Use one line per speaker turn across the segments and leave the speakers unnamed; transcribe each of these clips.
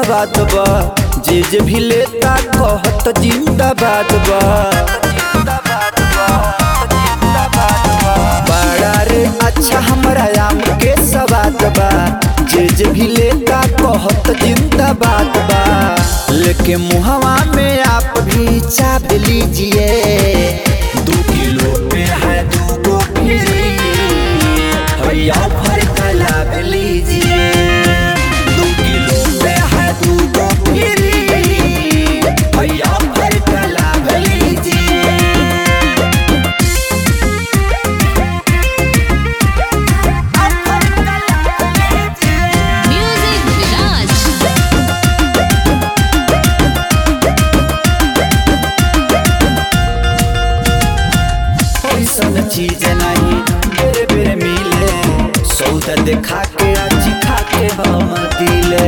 सवाद बा जे जे भी लेता कहत जिंदाबाद बा बड़ा रे अच्छा हमरा आम के सवाद बा जे जे भी लेता कहत जिंदाबाद बा लेके मुहवा में आप भी चाप लीजिए दो किलो पे है दो गो फ्री भैया भर का लाभ लीजिए दो किलो पे है दो गो फ्री भैया भर का लाभ लीजिए
Music Village.
ऐसन चीज नहीं बेरे बेरे मिले सौदा देखा के आज खा के हम दिले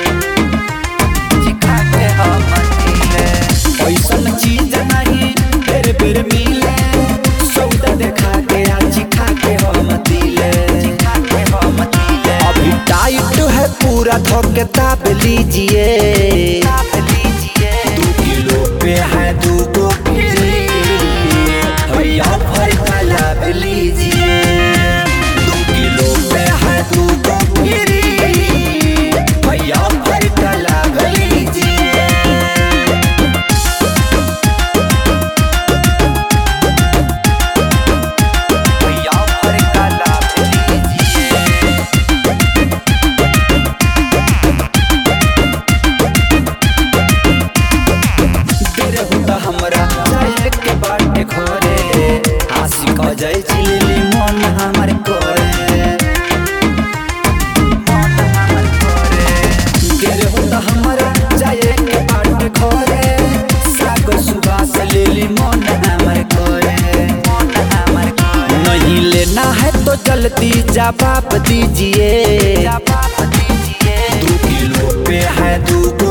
खा के हम दिले ऐसन चीज नहीं बेरे बेरे मिले सौदा देखा के आज खा के हम दिले खा के हम दिले अभी टाइट है पूरा धोके ताप लीजिए ताप लीजिए दो किलो पे है दो गो फ्री भैया भर का लाभ लीजिए दो किलो पे है दो गो फ्री भैया भर का लाभ लीजिए भैया भर का लाभ लीजिए तेरे हुदा हमरा जाए के बाटे घरे आशिक जाय चिली मन हमर करे मन हमर करे तेरे हुदा हमरा जाए के बाटे घरे साग सुबास लेली मन हमर करे मन हमर करे नहीं लेना है तो जल्दी जवाब दीजिए जवाब दीजिए दो किलो पे है दो गो